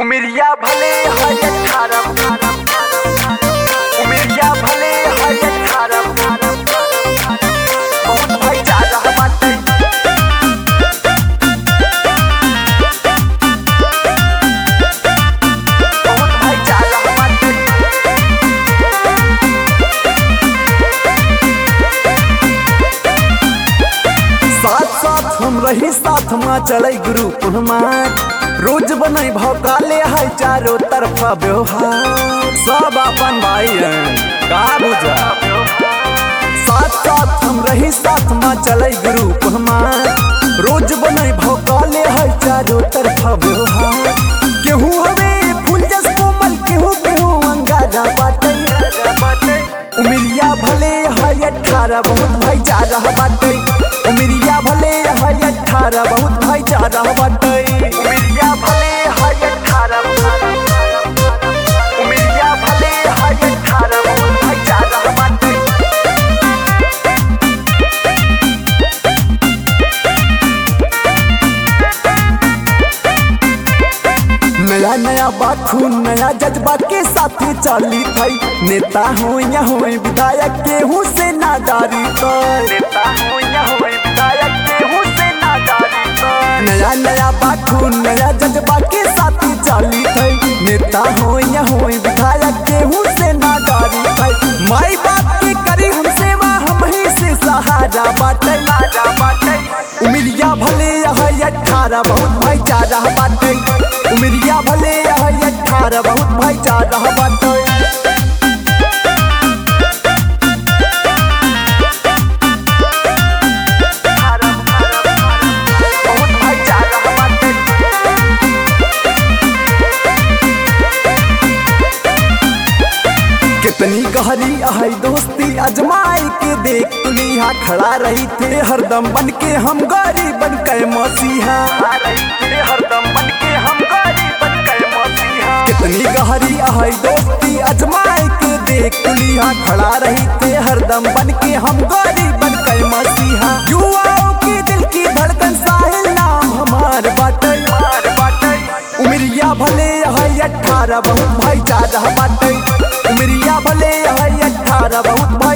उमरिया भले है अठारह उमरिया भले है अठारह बहुत भाईचारा बाटे बहुत भाईचारा बाटे साथ साथ हम रही साथ में चले ग्रुप हमार रोज बने भौकाले है चारों तरफा व्यवहार सब अपन भाई हैं का बुझा साथ साथ हम रही साथ में चले ग्रुप हमार रोज बने भौकाले है चारों तरफा व्यवहार केहू हवे फूल जस कोमल केहू केहू अंगारा बाटे उमिरिया भले है अठारह बहुत भाईचारा बाटे उमिरिया भले है अठारह बहुत भाईचारा बाटे उमरिया भले है अठारह उमरिया भले है अठारह बहुत भाईचारा बाटे नया नया बाखून नया जज्बा के साथ चली थई नेता हो या हो विधायक केहू से नादारी कर नेता हो या हो विधायक केहू से नादारी कर नया नया बाखून नया जज्बा के साथ चली थई नेता हो या हो विधायक केहू से नादारी थई माई बाप की करी हम सेवा हम ही से सहारा बाटे राजा बाटे उमिरिया भले है अठारह बहुत भाईचारा बाटे उमिरिया भले है अठारह बहुत भाईचारा बाटे बहुत भाईचारा बाटे कितनी गहरी है दोस्ती अजमाई के देख तुलिया खड़ा रही थे हरदम बन के हम गरीब बन के मसीहा आ रही थे हरदम बन के हम गरीब बन गए मसीहा कितनी गहरी है दोस्ती अजमाई के देख तुलिया खड़ा रही थे हरदम बन के हम गरीब बन के मसीहा युवाओं की दिल की धड़कन साहिल नाम हमार बाटे मार बाटे उमरिया भले है अठारह बहुत भाईचारा बाटे उमरिया भले है अठारह बहुत